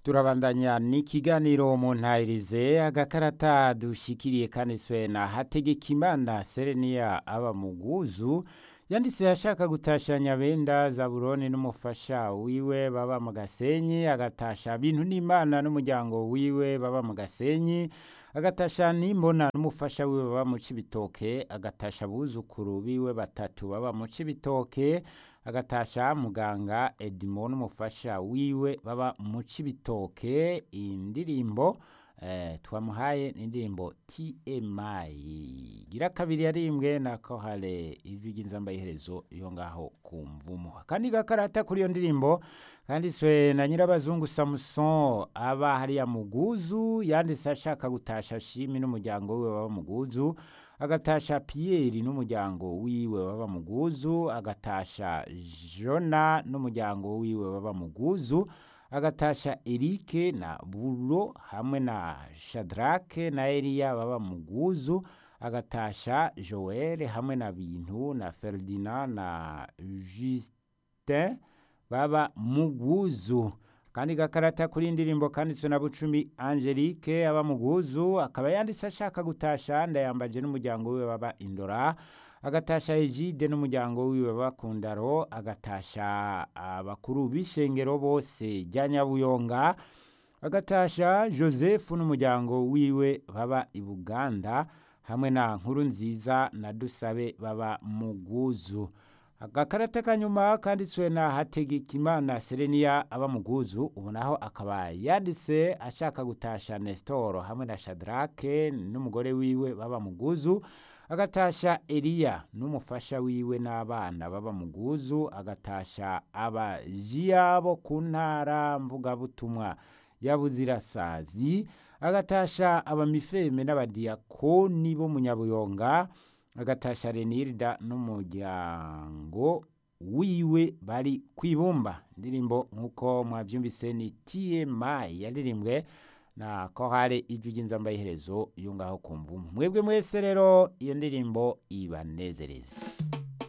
turabandanya n'ikiganiro mu ntayirize agakarata dushikiriye kanditswe na hategekimana sereniya aba muguzu yanditse ashaka gutasha nyabenda zaburoni n'umufasha wiwe baba mu gasenyi agatasha bintu n'imana n'umuryango wiwe baba mu gasenyi agatasha nimbona n'umufasha wiwe baba mu cibitoke agatasha abuzukuru biwe batatu baba mu cibitoke agatasha muganga edimo n'umufasha wiwe baba mu cibitoke indirimbo eh, twamuhaye n'indirimbo TMI gira kabiri yarimbwe na kohale ijwi ry'inzamba iherezo yo ngaho ku mvumo kandi gakarata kuri iyo ndirimbo kanditswe na nyirabazungu Samson aba hariya muguzu yanditse ashaka gutasha shimi n'umuryango wiwe baba muguzu agatasha Pierre n'umuryango wiwe baba muguzu agatasha Jona n'umuryango wiwe baba muguzu agatasha Erike na Buro hamwe na Shadrake na Eliya baba muguzu agatasha Joel hamwe na Bintu na Ferdinand na Justin baba muguzu kandi gakarata kuri indirimbo kanditswe na Bucumi Angelique aba muguzu akaba yanditse ashaka gutasha ndayambaje n'umuryango wiwe baba Indora agatasha Egide n'umuryango wiwe bakundaro agatasha abakuru b'ishengero bose rya Nyabuyonga agatasha Joseph n'umuryango wiwe baba i Buganda hamwe na nkuru nziza na Dusabe baba muguzu agakarata kanyuma kanditswe na Hategekimana Serenia aba muguzu ubonaho akaba yanditse ashaka gutasha Nestor hamwe na Shadrake n'umugore wiwe baba muguzu agatasha Eliya n'umufasha wiwe n'abana baba muguzu agatasha abajiyabo ku ntara mvugabutumwa ya Buzirasazi agatasha abamifeme n'abadiyakoni bo mu Nyabuyonga agatasha Renilda n'umuryango wiwe bari kwibumba indirimbo nkuko mwavyumvise ni TMI yaririmbwe na kohare ijwi ry'inzamba iherezo yo ngaho kumva mwebwe mwese rero iyo ndirimbo ibanezereza